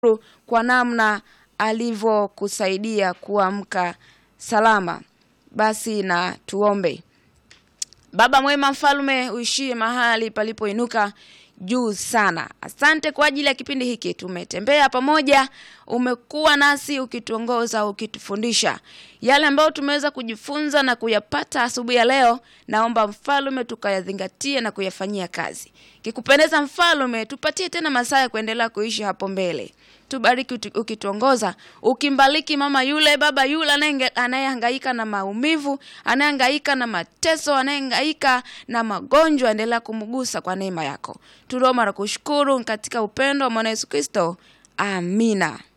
kwa namna alivyokusaidia kuamka salama. Basi na tuombe. Baba mwema, mfalme uishie mahali palipoinuka juu sana. Asante kwa ajili ya kipindi hiki, tumetembea pamoja, umekuwa nasi ukituongoza, ukitufundisha yale ambayo tumeweza kujifunza na kuyapata asubuhi ya leo. Naomba mfalme tukayazingatie na kuyafanyia kazi. Kikupendeza mfalme, tupatie tena masaa ya kuendelea kuishi hapo mbele. Tubariki ukituongoza, ukimbariki mama yule, baba yule anayehangaika na maumivu, anayehangaika na mateso, anayehangaika na magonjwa, endelea kumgusa kwa neema yako. Tunaomba na kushukuru katika upendo wa mwana Yesu Kristo, amina.